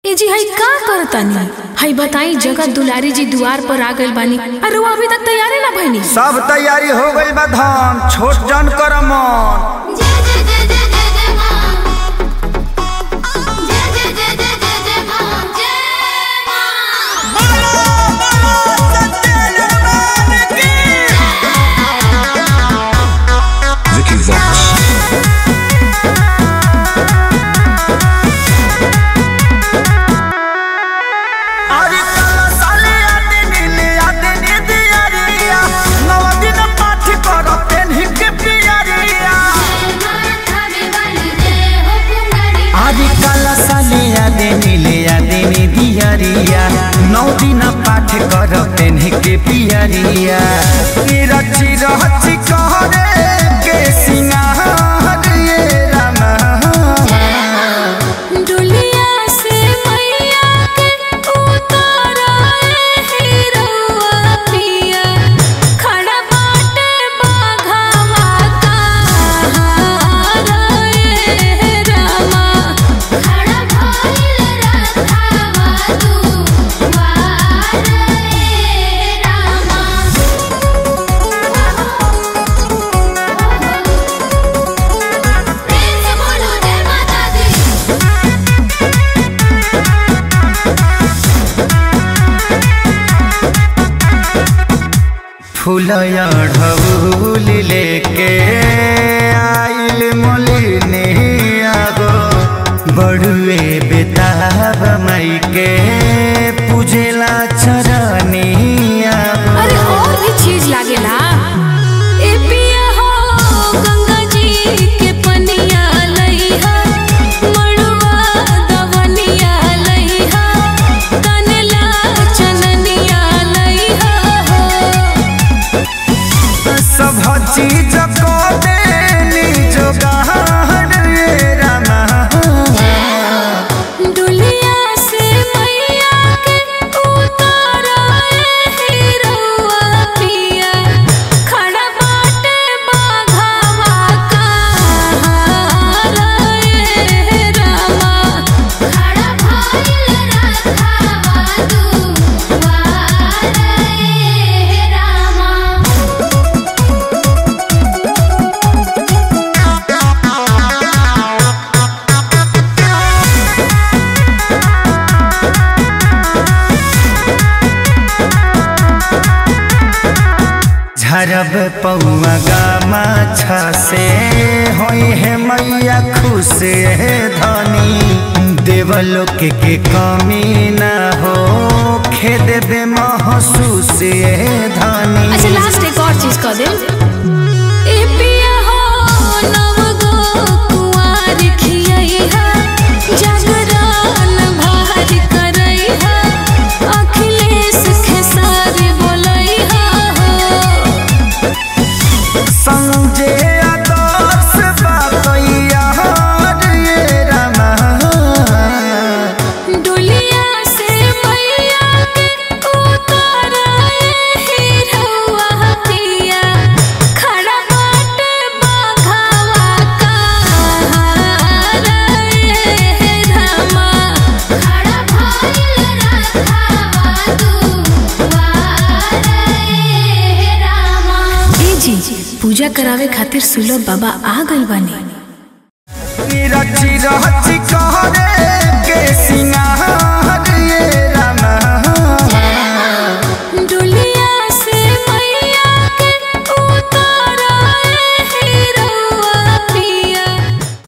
ए जी हई का करतानी हई बताई जगत दुलारी जी दुआर पर आ गइल बानी अरे वो अभी तक तैयारी ना भइनी सब तैयारी हो गई बा धान छोट जन कर मन जय जय जय जय जय जय मां जय जय जय जय जय जय मां जय मां Vicky Vox. अरे कल साले आदि नीले आदि निधि अरिया नव दिन पाठ कर पेन्ही के पियरिया माथा में वाली जय हो कुंवारी आदि कल साले आदि नीले आदि निधि अरिया नौ दिन पाठ कर पेन्ही के पियरिया रची रहची कहरे के सिंगार ये रामा डुलिया से मैया के उतारा हीरोआ पिया खड़ा बाटे बाघावा कहारा ए रामा खड़ा भइल रथावा तू वार ए रामा प्रेम से बोलो जय माता दी फूलया ढबूल लेके आइल मोलिनी आगो बड़ुए बेताब मई के पूजेला चरनी आगो अरे और भी चीज लागेला ए पिया हो गंगा जी के पनिया लइहा मड़ुआ दवनिया लइहा कनला चननिया लइहा हो सब चीज को देनी जोगाड़ ये रामा डुलिया से मैया के उतारा हीरोआ पिया खड़ा बाटे बाघावा कहारा ए रामा खड़ा भइल रथावा तू वार ए रामा झरब पौआ गामा से होई है मैया खुश है धनी देवलोक के कमी न हो खेद बे महसूस है धनी अच्छा लास्ट एक और चीज कह दे ए पिया हो नव गो कुंवार खियैहा जागरण भार करैहा अखिलेश खेसारी बोलैहा हो संजय आदर्श बातैया ये रामा डुलिया से मैया के उतारा हीरोआ पिया खड़ा बाटे बाघावा कहारा ए रामा खड़ा भइल रथावा तू वार ए रामा ए जी पूजा करावे खातिर सुलभ बाबा आ गइल बानी रची रची कहरे के सिंगार